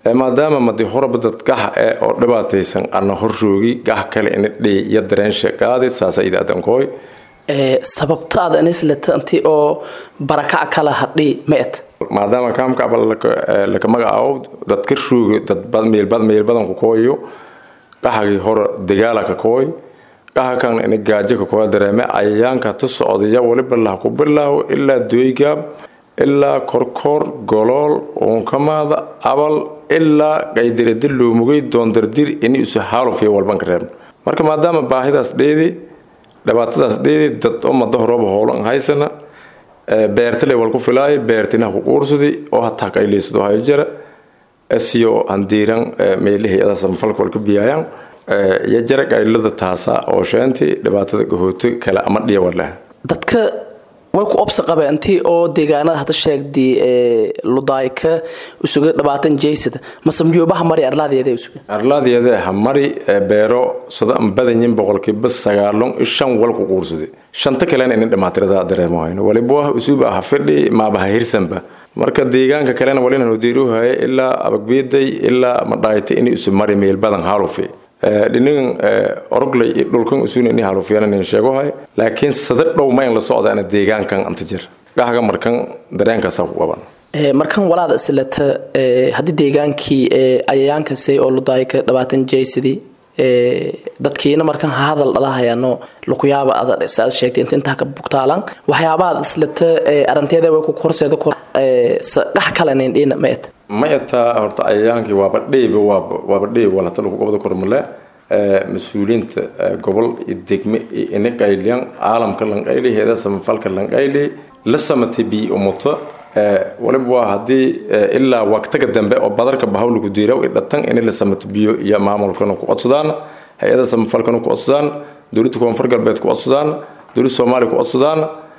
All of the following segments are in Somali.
maadaama madi horaba dad gax e oo dhibaataysan ana horroogi gax kale ina dhey iyo dareensha qaadi saasa idaadankoy sababtaada anislati oo barakac kala hadhi ma et maadaama kaamkaba laka magacaabo dadka roogi dad meelbadan ku kooyo qaxagii hore dagaala ka kooy qaxa kan ina gaajo ka kooya dareeme cayayaanka ta socdaya waliba lah ku bilaawo ilaa doygaab ilaa korkoor golool uunkamaada abal ilaa qaydiradi loomugay doondardir ini isu haalufiya walban ka reebno marka maadaama baahidaas dheedi dhibaatadaas dheedi dad umada horooba howlan haysana beertale wal ku filaayo beertina ku quursadi oo hataa qayliysado hayo jara siyo handiiran meelihii ada samfalka wal ka biyaayaan iyo jara qaylada taasa oo sheenti dhibaatada gahooto kale ama dhiya waleh dadka way ku obsa qabeentii oo deegaanada hadda sheegdi ludayka isuga dhabaatan jeysada masamjoobaha mari arlaadeeda isuga arlaadeeda ha mari beero sada badanyin boqolkiiba sagaalon shan wal ku quursaday shanta kalena inin dhamaatirada dareemo hayno waliba isuba ha fidhi maaba ha hirsanba marka deegaanka kalena walina nudiiruhaye ilaa abagbiiday ilaa madhaayta ini isu mari meel badan haalufi dhinigan orogley iyo dhulkan usuna ini halufiyana sheegohay laakiin sada dhow mayn la socdaana deegaankan anta jir gaxga markan dareenkaasa ku qaban markan walaada islata haddii deegaankii ayayaankasi oo ludayka dhabaatan jaysidii dadkiina markan hadal dhalahayaano lukuyaaba aad sheegtay inta intaa ka bugtaalan waxyaabahaad islata aranteeda way ku horseeda kor dhax kalenayn dhina ma et ma etaa horta cayayaankii waaba dheyba waaba dheyb walata lagu gobada kormale mas-uuliyiinta gobol iyo degme iyo ina qayliyan caalamka lanqayli heeda samafalka lanqayli la samatay bi umuto waliba waa haddii ilaa waqtiga dambe oo badarka bahawlaku diiraw dhatan in la samato biyo iyo maamulkana ku codsadaan hay-ada samafalkana ku codsadaan dowladda koonfur galbeed ku codsadaan dowladda soomaaliya ku codsadaan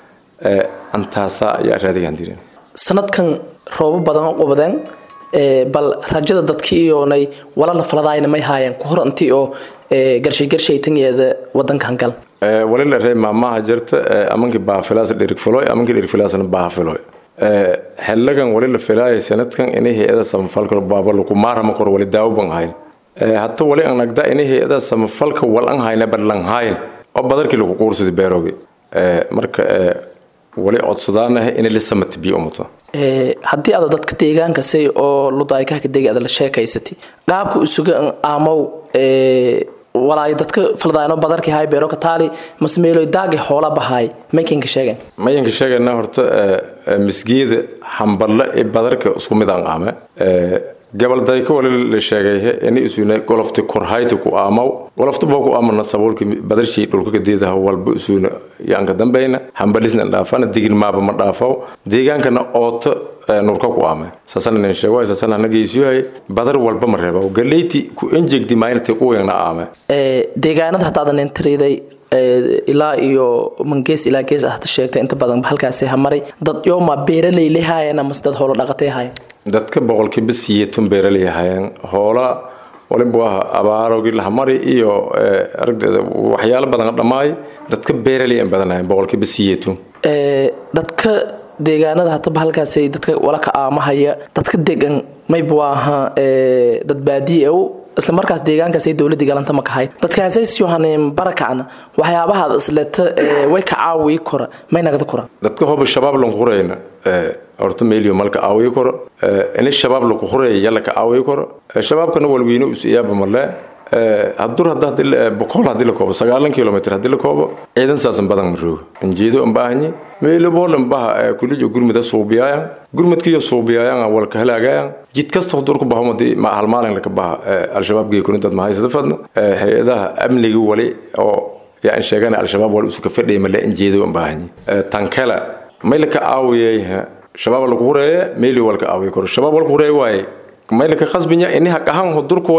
antaasa ayaa raadigaan dirin sanadkan roobo badan u qubadeen bal rajada dadkii iyoonay wala la faladaayna may haayeen ku hor intii oo garshay garshaytanyeeda wadankan gal wali la ree maamaha jirta amankii baafilaas dhirigfiloy amankii dhirigfilaasna baafiloy xellagan wali la filaayay sanadkan inay hay-ada samafalka baaba lagu maarama kor wali daawo ban hayn hata wali an nagda inay hay-ada samafalka wal an hayna badlan hayn oo badarkii lagu quursada beeroogi marka wali codsadaanaha inay la samata biyo umuto haddii aad dadka deegaankasi oo ludaykaha degi aad la sheekaysatay qaabka isuga aamow walaayo dadka faldaano badarkii hay beero ka taali masmeeloy daagi hoola bahaay maykanka sheegen mayanka sheegayna horta misgeeda hamballe ee badarka isku mid aan aame gabal dayka wali la sheegay ini isuna golofti korhayta ku aamaw golofta boo ku aamana sabuulki badarshii dhulka kadeedaha walba isuna yaanka dambayna hambalisna dhaafana digin maaba ma dhaafaw deegaankana ooto nurka ku aame saasana nin sheego saasana nageysiyohay badar walba ma reeba galeyti ku enjegdi maaynta kuwayna aame deegaanada haddaadan intiriday ilaa iyo mangees ilaa gees ah sheegtay inta badan halkaasi hamaray dad yooma beeraley lehaayeen amase dad hoolo dhaqatay haayeen dadka boqolkiiba siyeetun beeraley ahaayeen hoola waliba waa abaarogii lahamari iyo aragdeeda waxyaalo badan dhammaay dadka beeraley aan badanahayen boqolkiiba siyeetun dadka deegaanada hataba halkaas dadka walaka aamahaya dadka degan mayba waaha dad baadiye isla markaas deegaankaas dowladii galanta ma kahayd dadkaasyohaneen barakacna waxyaabahaad isleta way ka caawiyi kora may nagada kora dadka hoba shabaab lanku hurayna horta meelio malka caawiyi koro ini shabaab laku huraya yalla ka caawiyi koro shabaabkana walweyne us iyaaba male hadur boqol hadii la koobo sagaalan kilomitr hadii la koobo ciidan saasan badan maroogo anjeedo ambaahanyi meeloboolan baha kulijo gurmida suubiyaayan gurmadkiyo suubiyaayan walka halaagayan jid kasta hodurku bahomadi hal maalin laka baha al-shabaab geekuni dad mahaysada fadna hay-adaha amniga wali oo yaan sheegana al-shabaab wali usuka fadhiya male anjeedo ambaahanyi tankala may laka caawiyay shabaab laku hureeye meeli walka caawiya koro shabaab walka hureeye waaye maylaka khasbinya ini haqahan hodurkooyan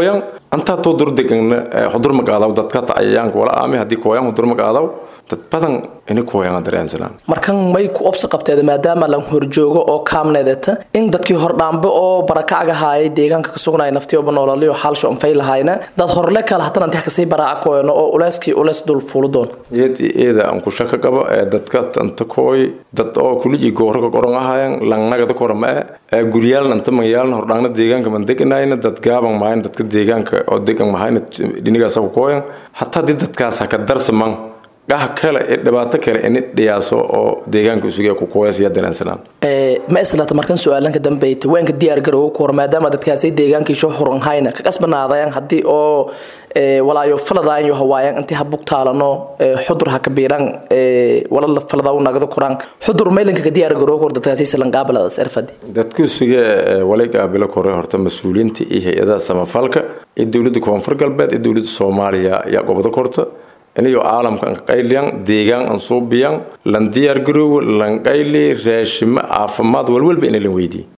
antaa too durdegana hudur magaadaw dadka cayayaanka wala aami haddii kooyaan hudur magaadaw dad badan ini kooyaan dareemsanaan markan may ku obsi qabteeda maadaama lan horjoogo oo kaamneedata in dadkii hordhaambe oo barakacga haayay deegaanka ka sugnaya naftiyooba noolaliyo xaalsho anfay lahayna dad horle kale hatana intii kasii baraaca kooyano oo uleyskii uleys dul fuulu doon eed eeda aan ku shaka qabo ee dadka tanta kooy dad oo kuliji gooro ka qoran ahayan langnagada korama ee guryaalna anta magayaalna hordhaangna deegaanka man deganayna dad gaaban mahayn dadka deegaanka oo degan mahayna dhinigaasa ku kooyan hataa haddii dadkaas haka darsaman dhaha kale ee dhibaato kale ini dhiyaaso oo deegaanka isuga ku kooyas iyo dareensanaan ma islata markan su-aalanka dambeyta waanka diyaar garooga ku hor maadaama dadkaasay deegaankiisho huran hayna ka qasbanaadayaan haddii oo walaayo faladaanyo hawaayan intii habug taalano xudur ha kabiiran wala falada u nagdo kuraan xudur maylanka ka diyaar garooga hor dadkaasay salanqaabaladaas erfadi dadku isuga walay qaabilo kore horta mas-uuliyiinta iyo hay-adaha samafalka iyo dowladda koonfur galbeed iyo dowladda soomaaliya ayaa gobodo korta inayo caalamka anqayliyan deegaan an suubiyan lan diyaar garoowo lan qayli raashimo caafimaad walwalba ina lan weydiiye